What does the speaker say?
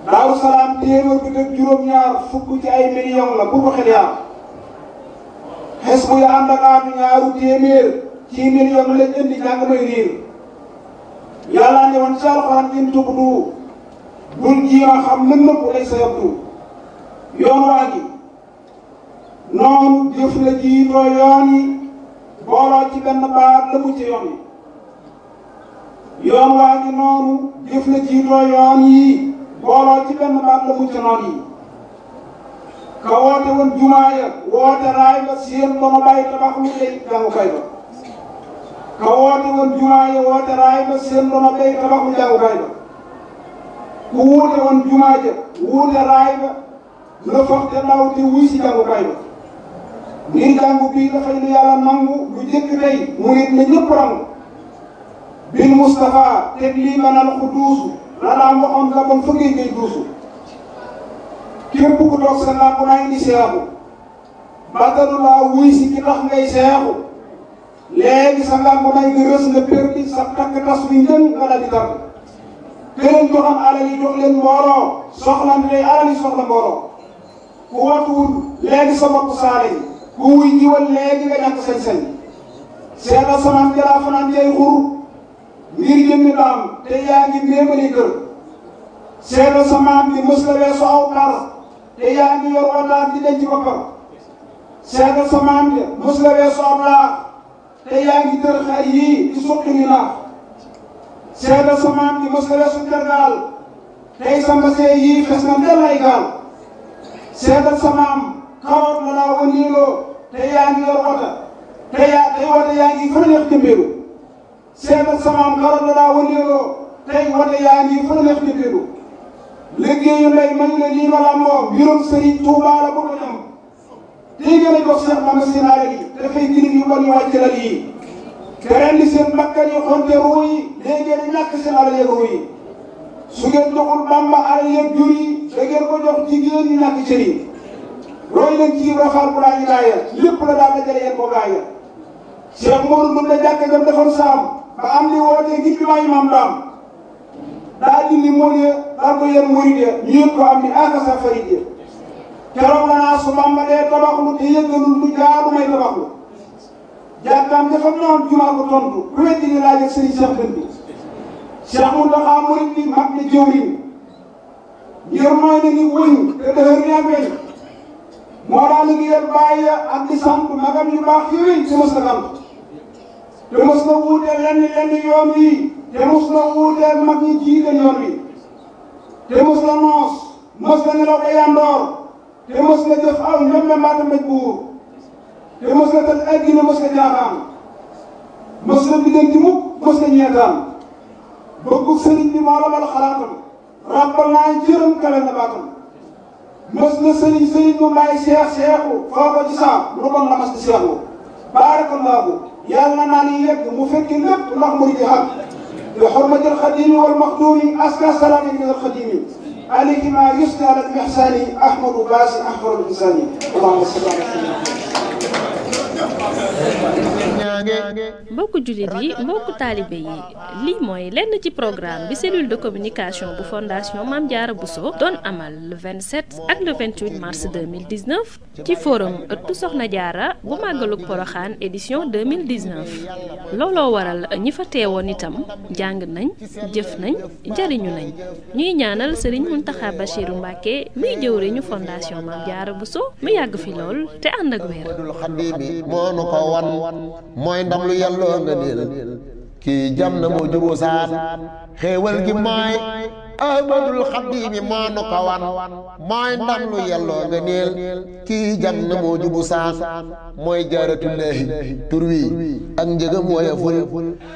Daaru Salaam téeméer bi ak juróom-ñaar fukk ci ay millions la bu ko xel yaa xes bu ya ànd ak aatu ñaaru téeméer ci millions lañ indi jàng may riir yàlla ne woon ci alxuraan in tubdu bul jiima xam lën nëpp lay sa yabdu yoon waa gi noonu jëf la jiitoo yoon yi booloo ci benn baat la mu ci yoon yi yoon waa gi noonu jëf la jiitoo yoon yi booloo ci benn baat la mu ci noon yi ka woote woon jumaa ya woote raay ba seen dono bàyyi tabax lu lay jàngukaay ba ka woote woon jumaa ya woote raay ba seen dono bàyyi tabax lu jàngukaay ba ku wuute woon jumaa ja wuute raay ba la foog te ndaw te wuy si jàngukaay ba ngir jàngu bii dafay lu yàlla nangu lu jëkk tey mu nit na ñëpp rangu bil Moustapha teg lii manal ku duusu la daan waxoon la bon fëggee ngay duusu képp ku toog sa làmp naa indi seexu batalu laa wuy si ki tax ngay seexu léegi sa làmp naa nga rës nga perdi sa takk tas wi njën nga daal di tàgg këleen joxam alal yi jox leen mbooloo soxlante alal yi soxla mbooloo ku watuwul léegi sa bopp saale yi ku wuy jiwal léegi nga ñàkk sañ-sañ seetal samaan jalaa fanaan jay xur ngir jëmmi daam te yaa ngi méemali kër seetal samaan bi mës la weesu aw xar te yaa ngi yor wataat di denc boppam seetal samaan bi mës la weesu aw laax te yaa ngi tër xar yii di suqi ni naax seetal samaan bi mës la weesu tergaal tey sa mbasee yii xes na ndel ay gaal seetal samaam kawoot la laa wëndeeloo te yaa ngi yor wota te yaa tey wota yaa ngi fa neex jëmbeelu seetal samaam kawoot la laa wëndeeloo tey wota yaa ngi fa neex jëmbeelu liggéeyu ndey man la lii ma làmboo mbirum sëriñ Tuubaa la bëgg a ñam tey gën a jox Seex Bamba seen alal yi dafay girim yu bon yu wàcc lal yi te rendi seen bakkan yi xonte ruu yi léegi ngeen ñàkk seen alal yeeg ruu yi su ngeen joxul Bamba alal yeeg jur yi da ngeen ko jox jigéen ñi ñàkk cër yi roy leen ci rafaal bu laa ñu laaya lépp la daal dajale yéen ko gaaya Cheikh Modou mën na jàkk jam defoon saam ba am li wootee ngir bi maa imaam daam daa dindi mool ya daal ko yéen murid ya ñu yëg ko am ni aka sa farid ya keroog la naa su Bamba dee tabaxlu te yëggalul lu jaadu may tabaxlu jàkkaam dafa noon jumaa ko tontu ku weddi ni laaj ak sëriñ Cheikh Dënd bi Cheikh Mountakha murid bi mag ne jëwriñ ngir mooy na ni wëñ te dëhër ni ak weñ moo daa liggéeyal bàyyi ya ak di sant magam yu baax yooyu te mos na sant te mos na wuuteel lenn lenn yoon wi te mos na wuuteel mag ñi jiite yoon wi te mos na noos mos na nelaw ba yandoor te mos na jëf aw njombe mbaata mbéj buur te mos na tëj ay gine mos na jaaxaan mos na diggante mukk mos na ñeetaan bëggu sëriñ bi moo la mal xalaatam ràbbal naa jërëm kale na baatam mës na sëriñ sëriñ mu may seex seexu foo ko ci saam lu bon la mas di seexu baarakallaahu yàlla naa ni yegg mu fekki lépp ndax mu di xam bi xurmatil xadimi wal maxduumi aska salaami min al xadimi alayhi ma yusni ala al ihsani ahmadu baasi ahmadu insani allahumma salli ala mbokku jullit yi mbokku taalibe yi lii mooy lenn ci programme bi cellule de communication bu fondation Mame Diarra Bousso doon amal le 27 ak le 28 mars 2019 ci forum ëttu Soxna Diarra bu màggalug Poroxaan édition 2019 looloo waral ñi fa teewoon itam jàng nañ jëf nañ jariñu nañ ñuy ñaanal Serigne Mountakha Bachirou Mbacké muy jëwriñu fondation Mame Diarra Bousso mu yàgg fi lool te ànd ak wér moo nu ko wan mooy ndam lu yàlloo nga niil kii jam na moo juboo saan xéewal gi mooy ahmadul xaddiimi moo nu ko wan mooy ndam lu yàlloo nga niil kii jam na moo jubu saan mooy jaaratullaahi tur wi ak njëgam woyeful